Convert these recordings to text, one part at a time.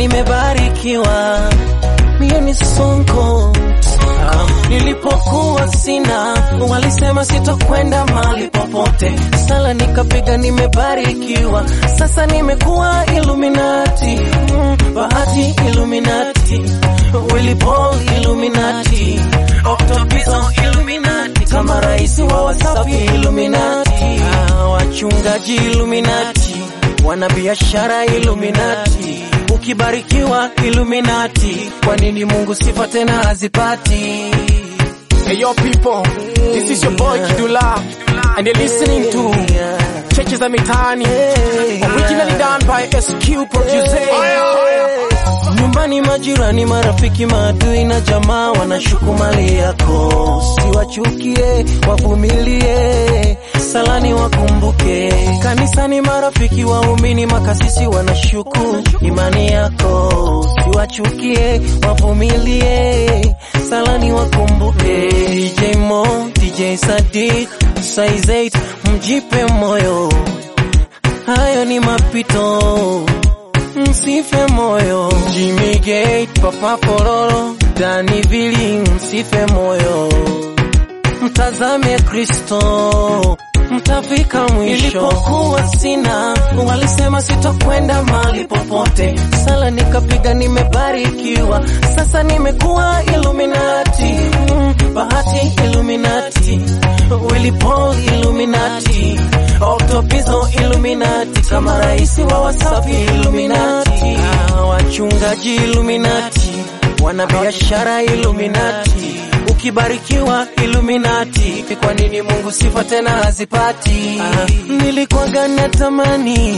nimebarikiwa, mie ni sonko. Nilipokuwa sina, walisema sitokwenda mahali popote, sala nikapiga, nimebarikiwa, sasa nimekuwa Illuminati, mm, bahati Illuminati, Willy Paul Illuminati, Octopizzo Illuminati, kama rais wa Wasafi Illuminati, ah, wachungaji Illuminati, wanabiashara Illuminati, ukibarikiwa Illuminati, kwa nini Mungu sifa tena hazipati? Hey yo people, this is your boy Kidula and you're listening to Churches za Mitaani originally done by SQ Producer. Nyumbani majirani, marafiki, maadui na jamaa wanashuku mali yako, siwachukie, wavumilie, salani wakumbuke. Kanisani marafiki, waumini, makasisi wanashuku imani yako, siwachukie, wavumilie, salani wakumbuke. DJ Mo, DJ Sadiq, Size 8, mjipe moyo, hayo ni mapito msife moyo. Jimmy Gate, Papa Pororo, Dani Vili, msife moyo. Mtazame Kristo, mtafika mwisho. Nilipokuwa sina, walisema sitokwenda mahali popote, sala nikapiga, nimebarikiwa, sasa nimekuwa Illuminati, mm, bahati Illuminati, Willy Paul Illuminati, Octopizzo Illuminati, kama rais wa Wasafi Illuminati, ah, wachungaji Illuminati, wanabiashara Illuminati, ukibarikiwa Illuminati, kwa nini Mungu sifa tena hazipati? Ah, nilikuwaga natamani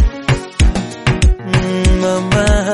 mm, mama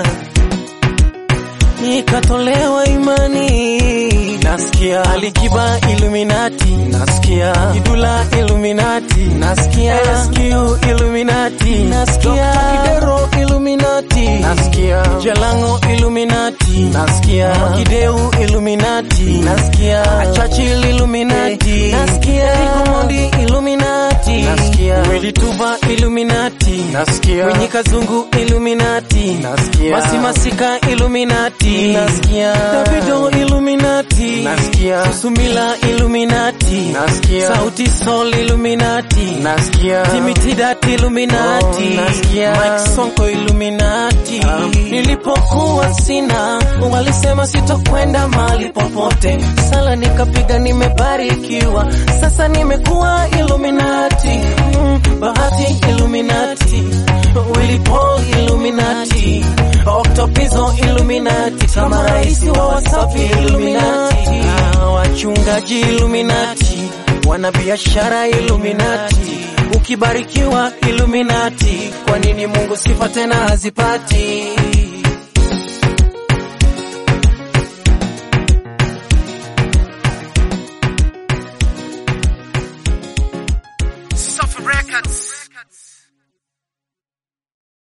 nikatolewa imani, nasikia Alikiba Illuminati, nasikia Kidula Illuminati, nasikia SQ Illuminati, nasikia Dr. Kidero Illuminati, nasikia Jalango Illuminati, nasikia Kideu Illuminati, nasikia Achachil Illuminati, nasikia Ikomondi Illuminati, nasikia Willy Tuva Illuminati, nasikia Winyi Kazungu Illuminati, nasikia Masi Masika Illuminati, nasikia Davido Illuminati, nasikia Sumila Illuminati, nasikia Sauti Sol Illuminati, nasikia Timitidat Illuminati, Oh, nasikia. Mike Sonko Illuminati. Nilipokuwa sina, walisema sitokwenda mahali popote, sala nikapiga, nimebarikiwa, sasa nimekuwa Illuminati, mm, bahati Illuminati, Willy Paul Illuminati, Octopizzo Illuminati, kama rais wa Wasafi Illuminati, ah, wachungaji Illuminati, wanabiashara Illuminati, ukibarikiwa Illuminati, kwa nini Mungu sifa tena hazipati?